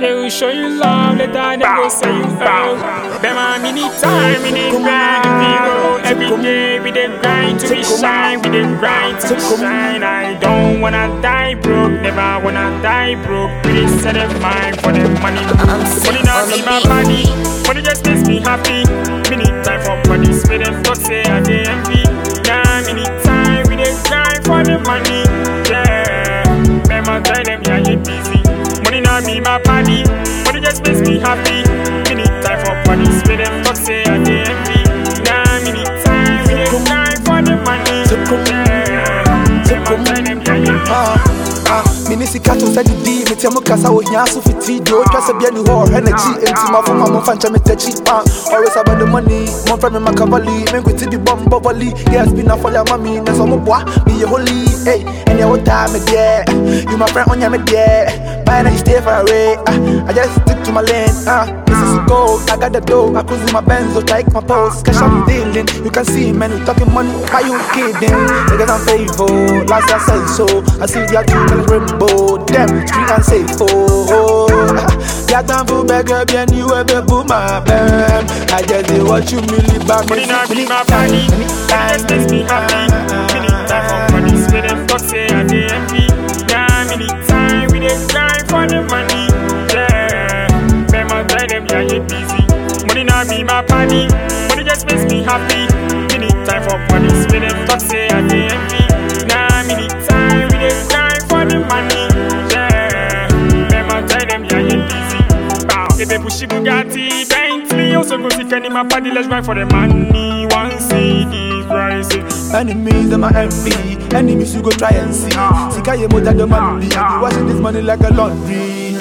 They will show you love, later they go say you fail. Them a mini time, mini grind, we go every day. We dey grind to be shine, we dey grind to be shine. I don't wanna die broke, never wanna die broke. We dey set a mind for the money. Money not be my body, money just makes me happy. Mini time for money, spit them talk say I dey envy. Yeah, mini time, we dey grind for the money. Yeah, remember tell them yeah you busy. Money not be my body, money just makes me happy. Mini time for money, spit them talk say I dey envy. Yeah, mini time, we dey grind for the money. Yeah, remember tell them yeah you busy. Ah, ah, mini sika to sɛ didi metia mu kasa wɔ hia so fiti deɛ ɔtwa sɛ bia ni hɔ ɔhwɛ n'akyi enti mafoma momfa nkyɛ metakyi ah, always about the money momfrɛ me makavali menkwiti bi bɔ mbɔ volley yes bi na fɔle ama me na sɛ ɔmoboa meyɛ holy ei ɛneɛ wotaa me deɛ you my friend ɔnyɛ me deɛ bye na you stay far away ah, I just stick to my lane ah, this is gold I got the dough I cruise in my Benz so take my pose cash I'm dealing you can see man we talking money why you kidding niggas I'm faithful last year I said so I see the two colors rainbow them street and safe oh yeah time for beggar bien you ever boom my bam I just did what you really back Money not be my body, money just makes me happy. Many time for money, spit them talk say I dey envy. Yeah, many time we dey grind for the money. Yeah, remember tell them yeah you busy. Money not be my body, money just makes me happy. Many time for money, spit them talk say I dey envy. Yeah, many time we dey grind for the money. Yeah, remember tell them yeah you busy. Bow, baby pushy Bugatti, Bentley, also go see Kenny my party, let's grind for the money. One CD rising. Enemies them my envy Enemies you go try and see Sika ye more than the money I be washing this money like a laundry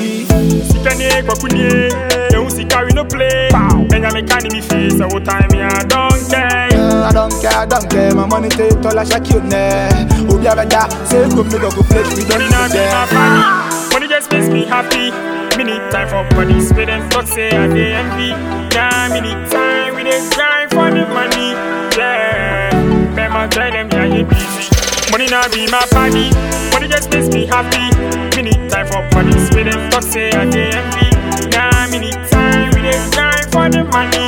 Sikane kwakunye, ehu sika we no play. Enya me kani mi face, all time me I don't care. Uh, I don't care, I don't care My money take all I shake you ne Obi abeda Say go me go go play We don't Money need not be my them body, money just makes me happy. Me need time for money, spit and talk say I dey envy. Yeah, me need time, we dey grind for the money. Yeah, remember tell them yeah you busy. Money not be my body, money just makes me happy. Me need time for money, spit and talk say I dey envy. Yeah, me need time, we dey grind for the money.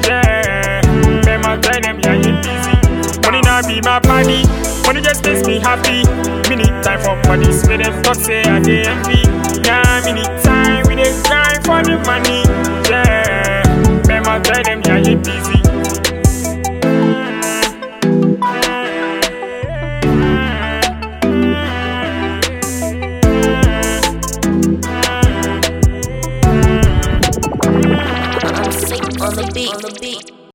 Yeah, remember tell them yeah you busy. Money not be my body, money just makes me happy. Me need time for money, spit and talk say I dey envy. Yeah, me need time, we dey grind for the money. Yeah, remember tell them yeah you busy. I'm sick on the beat. On the beat.